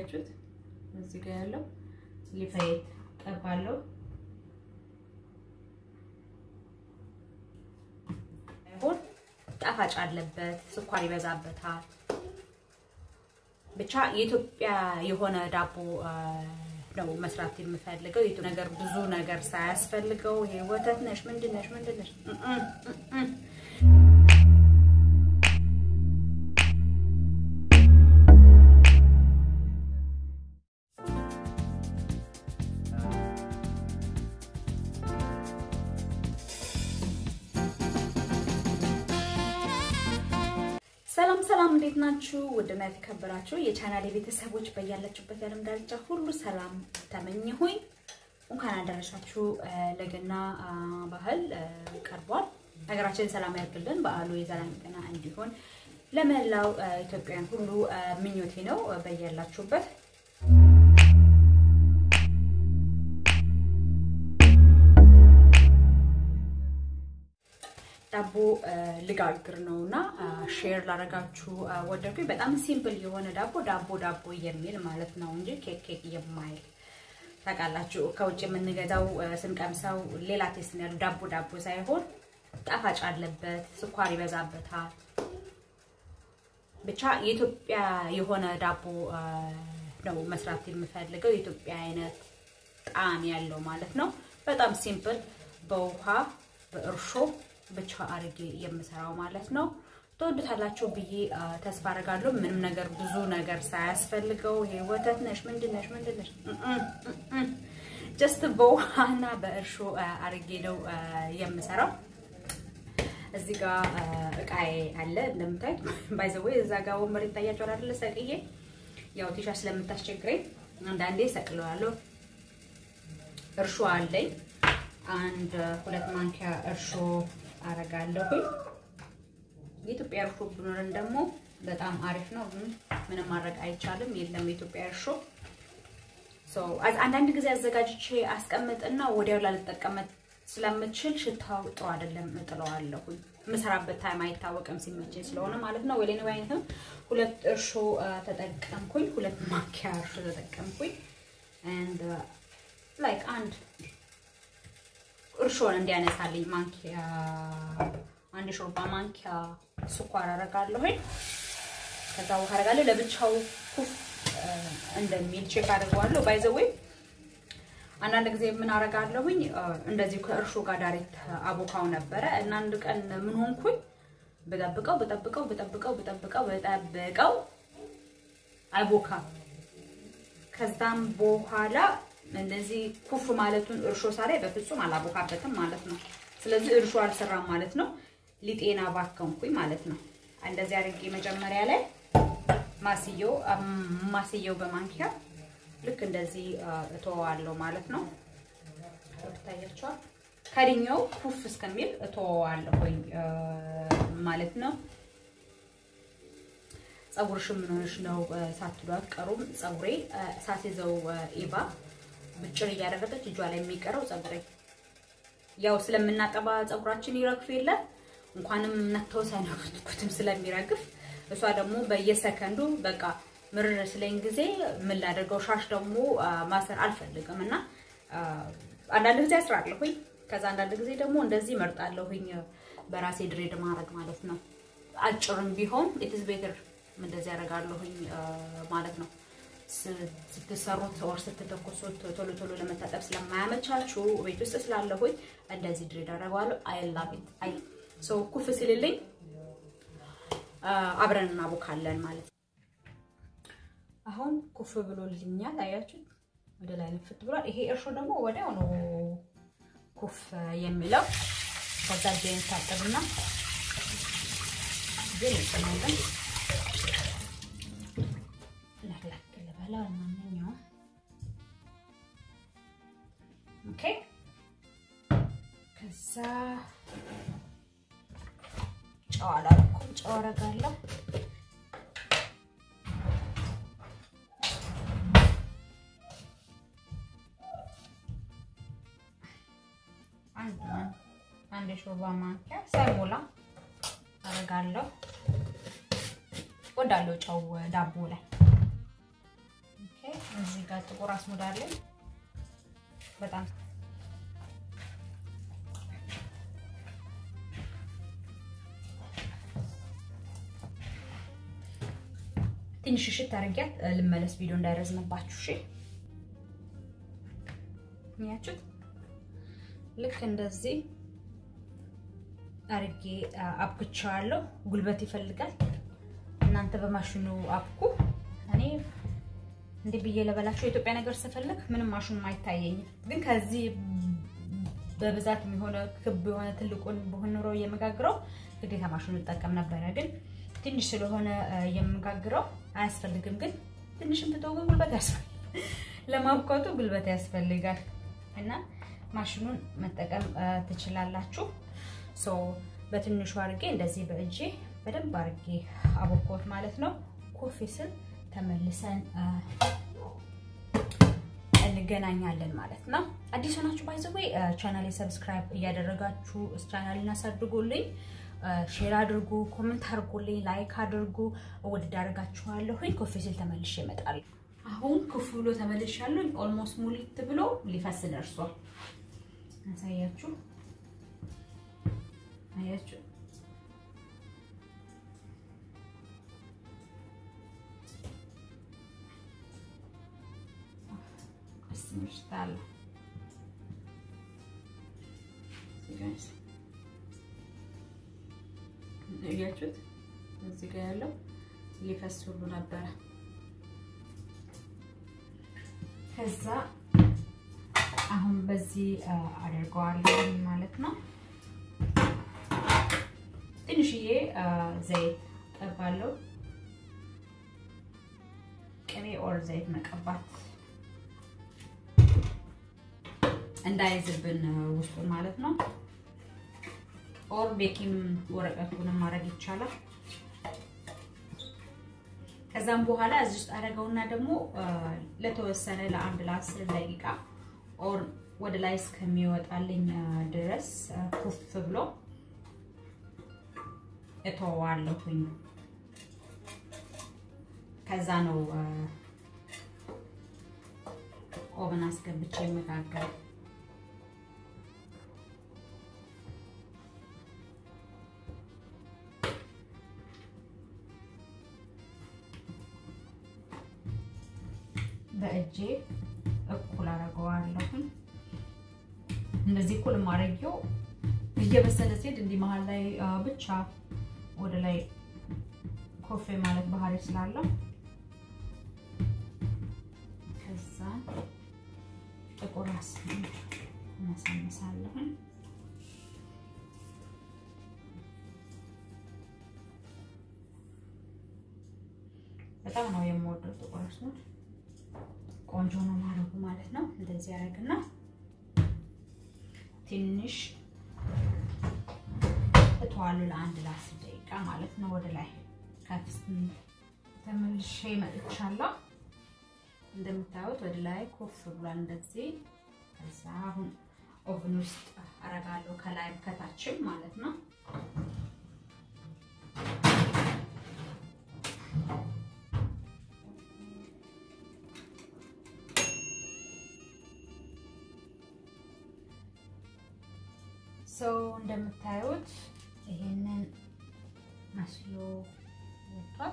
አያችሁት? እዚህ ጋር ያለው ሊፋየት ቀባለሁ። ይሁን ጣፋጭ አለበት፣ ስኳር ይበዛበታል። ብቻ የኢትዮጵያ የሆነ ዳቦ ነው መስራት የምፈልገው። የቱ ነገር ብዙ ነገር ሳያስፈልገው ይሄ ወተት ነሽ ምንድን ነሽ ምንድን ነሽ ሰላም ሰላም፣ እንዴት ናችሁ? ውድና የተከበራችሁ የቻናሌ ቤተሰቦች በያላችሁበት የዓለም ዳርቻ ሁሉ ሰላም ተመኘሁኝ። እንኳን አደረሳችሁ። ለገና ባህል ቀርቧል። ሀገራችን ሰላም ያድርግልን። በዓሉ የሰላም ቀና እንዲሆን ለመላው ኢትዮጵያውያን ሁሉ ምኞቴ ነው። በያላችሁበት ዳቦ ልጋግር ነው እና ሼር ላደርጋችሁ ወደድኩኝ። በጣም ሲምፕል የሆነ ዳቦ ዳቦ ዳቦ የሚል ማለት ነው እንጂ ኬክ ኬክ የማይል ታውቃላችሁ። ከውጭ የምንገዛው ስንቀምሰው ሌላ ቴስት ነው ያለው። ዳቦ ዳቦ ሳይሆን ጣፋጭ አለበት፣ ስኳር ይበዛበታል። ብቻ የኢትዮጵያ የሆነ ዳቦ ነው መስራት የምፈልገው። የኢትዮጵያ አይነት ጣዕም ያለው ማለት ነው። በጣም ሲምፕል በውሃ በእርሾ ብቻ አድርጌ የምሰራው ማለት ነው። ትወዱታላችሁ ብዬ ተስፋ አደርጋለሁ። ምንም ነገር ብዙ ነገር ሳያስፈልገው ይሄ ወተት ነሽ ምንድን ነሽ ምንድን ነሽ ጀስት በውሃና በእርሾ አድርጌ ነው የምሰራው። እዚህ ጋር እቃዬ አለ እንደምታዩት። ባይዘዌ እዛ ጋር ወንበር ይታያቸዋል አይደለ? ሰቅዬ ያው ቲሻ ስለምታስቸግረኝ አንዳንዴ ሰቅለዋለሁ። እርሾ አለኝ አንድ ሁለት ማንኪያ እርሾ አረጋለሁኝ። የኢትዮጵያ እርሾ ብኖረን ደግሞ በጣም አሪፍ ነው። ምንም ማድረግ አይቻልም። የለም የኢትዮጵያ እርሾ። አንዳንድ ጊዜ አዘጋጅቼ አስቀምጥና ወዲያው ላልጠቀመት ስለምችል ሽታው ጥሩ አይደለም፣ እጥለዋለሁኝ። የምሰራበት ታይም አይታወቅም ሲመቸኝ ስለሆነ ማለት ነው። ወሌን አይነትም ሁለት እርሾ ተጠቀምኩኝ። ሁለት ማንኪያ እርሾ ተጠቀምኩኝ። አንድ ላይክ አንድ እርሾን እንዲያነሳልኝ ማንኪያ አንድ ሾርባ ማንኪያ ስኳር አረጋለሁኝ። ከዛ ውሃ አረጋለሁ። ለብቻው ኩፍ እንደሚል ቼክ አድርገዋለሁ። ባይዘዌይ አንዳንድ ጊዜ ምን አረጋለሁኝ እንደዚህ ከእርሾ ጋር ዳይሬክት አቦካው ነበረ እና አንድ ቀን ምን ሆንኩኝ በጠብቀው በጠብቀው በጠብቀው በጠብቀው በጠብቀው አይቦካም። ከዛም በኋላ እንደዚህ ኩፍ ማለቱን እርሾ ሳላይ በፍጹም አላቦካበትም ማለት ነው። ስለዚህ እርሾ አልሰራም ማለት ነው። ሊጤና ባከንኩኝ ማለት ነው። እንደዚህ አድርጌ መጀመሪያ ላይ ማስየው ማስየው በማንኪያ ልክ እንደዚህ እተወዋለሁ ማለት ነው። ታያቸዋል። ከድኛው ኩፍ እስከሚል እተወዋለሁኝ ማለት ነው። ፀጉርሽ ምን ሆነሽ ነው ሳትሉ አትቀሩም። ፀጉሬ ሳትይዘው ኢባ ብጭር እያደረገች እጇ ላይ የሚቀረው ፀጉሬ ያው ስለምናጠባ ፀጉራችን ይረግፍ የለ እንኳንም ነክተው ሳይነኩትም ስለሚረግፍ እሷ ደግሞ በየሰከንዱ በቃ ምርር ስለኝ ጊዜ ምን ላደርገው ሻሽ ደግሞ ማሰር አልፈልግም እና አንዳንድ ጊዜ አስራለሁኝ። ከዛ አንዳንድ ጊዜ ደግሞ እንደዚህ መርጣለሁኝ በራሴ ድሬድ ማድረግ ማለት ነው። አጭርም ቢሆን ኢትስ ቤተር እንደዚህ ያደርጋለሁኝ ማለት ነው። ስትሰሩት ወር ስትተኮሱት ቶሎ ቶሎ ለመታጠብ ስለማያመቻችሁ ቤት ውስጥ ስላለሁኝ እንደዚህ ድሬድ አደርገዋለሁ። አይ ላቭ ኢት አይ ሶ ኩፍ ሲልልኝ አብረን እናቦካለን ማለት ነው። አሁን ኩፍ ብሎልኛል። አያችሁ ወደ ላይ ንፍት ብሏል። ይሄ እርሾ ደግሞ ወዲያው ነው ኩፍ የሚለው። ከዛ ጄን ታጠብና ግን እንጥናለን ለክለክ ልበላ ማንኛውም ኦኬ። ከዛ ጨው አላልኩም፣ ጨው አደርጋለሁ። አንድ የሾርባ ማንኪያ ሳይሞላ አደርጋለሁ። ወዳለው ጨው ዳቦ ላይ ኦኬ። እዚህ ጋር ጥቁር አስሙድ አለኝ በጣም ትንሽ እሽት አድርጊያት ልመለስ፣ ቪዲዮ እንዳይረዝምባችሁ። እሺ ያችሁት ልክ እንደዚህ አርጌ አብክቸዋለሁ። ጉልበት ይፈልጋል። እናንተ በማሽኑ አብኩ። እኔ እንዲህ ብዬ ለበላችሁ የኢትዮጵያ ነገር ስፈልግ ምንም ማሽኑ አይታየኝም። ግን ከዚህ በብዛት የሆነ ክብ የሆነ ትልቁን በሆነ ኑሮ የምጋግረው ግዴታ ማሽኑ እጠቀም ነበረ። ግን ትንሽ ስለሆነ የምጋግረው አያስፈልግም። ግን ትንሽም ብትው ግን ጉልበት ያስፈልጋል። ለማብኳቱ ጉልበት ያስፈልጋል እና ማሽኑን መጠቀም ትችላላችሁ። ሶ በትንሹ አድርጌ እንደዚህ በእጄ በደንብ አድርጌ አቦኮት ማለት ነው። ኮፊ ስል ተመልሰን እንገናኛለን ማለት ነው። አዲስ ሆናችሁ ባይዘዌ ቻናሌ ሰብስክራይብ እያደረጋችሁ ቻናሌን አሳድጉልኝ፣ ሼር አድርጉ፣ ኮመንት አድርጉልኝ፣ ላይክ አድርጉ። ውድድ አድርጋችኋለሁኝ። ኮፊ ስል ተመልሼ እመጣለሁ። አሁን ክፉ ብሎ ተመልሻለሁ። ኦልሞስት ሙሊት ብሎ ሊፈስ ደርሷል። አሳያችሁ አያችሁ ስምሽታለ እያችሁት እዚህ ጋር ያለው ሊፈስ ሁሉ ነበረ። ከዛ አሁን በዚህ አደርገዋለሁ ማለት ነው። ትንሽዬ ዘይት ቀባለሁ። ቅቤ ኦር ዘይት መቀባት እንዳይዝብን ውስጡን ማለት ነው። ኦር ቤኪንግ ወረቀቱንም ማድረግ ይቻላል። ከዛም በኋላ እዚህ ውስጥ አደረገውና ደግሞ ለተወሰነ ለአንድ ለአስር ደቂቃ ኦር ወደ ላይ እስከሚወጣልኝ ድረስ ኩፍ ብሎ እተዋለሁኝ። ከዛ ነው ኦቨን አስገብቼ የመጋገር በእጄ እኩል አደርገዋለሁኝ። እንደዚህ እኩል ማድረጊው እየበሰለ ሲሄድ እንዲህ መሀል ላይ ብቻ ወደ ላይ ኮፌ ማለት ባህሪ ስላለው ከዛ ጥቁር አስሙድ እነሳነሳለሁኝ። በጣም ነው የምወደው ጥቁር አስሙድ። ቆንጆ ነው ማድረጉ ማለት ነው። እንደዚህ ያደርግና ትንሽ እተዋለሁ ለአንድ ለአስር ደቂቃ ማለት ነው። ወደ ላይ ከፍ ተመልሼ መጥቻለሁ። እንደምታዩት ወደ ላይ ኮፍ ብሏል እንደዚህ። ከዛ አሁን ኦቭን ውስጥ አረጋለሁ ከላይ ከታችም ማለት ነው። ሰው እንደምታዩት ይሄንን መስሎ ወጥቷል።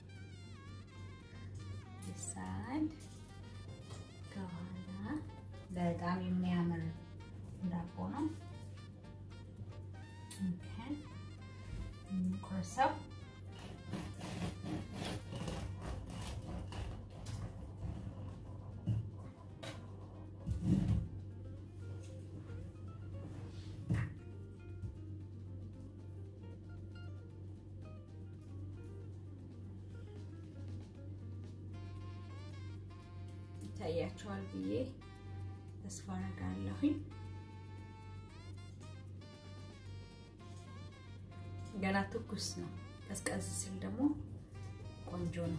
ሳይድ ከኋላ በጣም የሚያምር ዳቦ ነው። ቆርሰው ይታያቸዋል ብዬ ተስፋ አደርጋለሁኝ። ገና ትኩስ ነው። ቀዝቀዝ ሲል ደግሞ ቆንጆ ነው።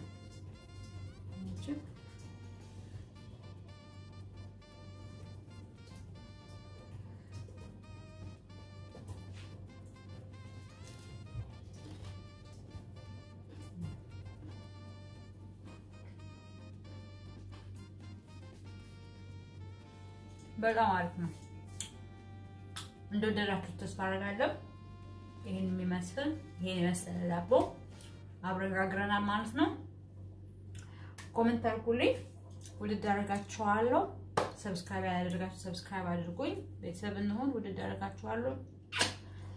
በጣም አሪፍ ነው። እንደወደዳችሁት ተስፋ አደርጋለሁ። ይህን የሚመስል ይሄን የመሰለ ዳቦ አብረን ጋግረናል ማለት ነው። ኮመንት አድርጉልኝ። ውድድ አደርጋችኋለሁ። ሰብስክራይብ ያላደረጋችሁ ሰብስክራይብ አድርጉኝ። ቤተሰብ እንሆን። ውድድ አደርጋችኋለሁ።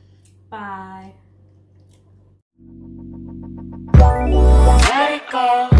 ባይ Let it go.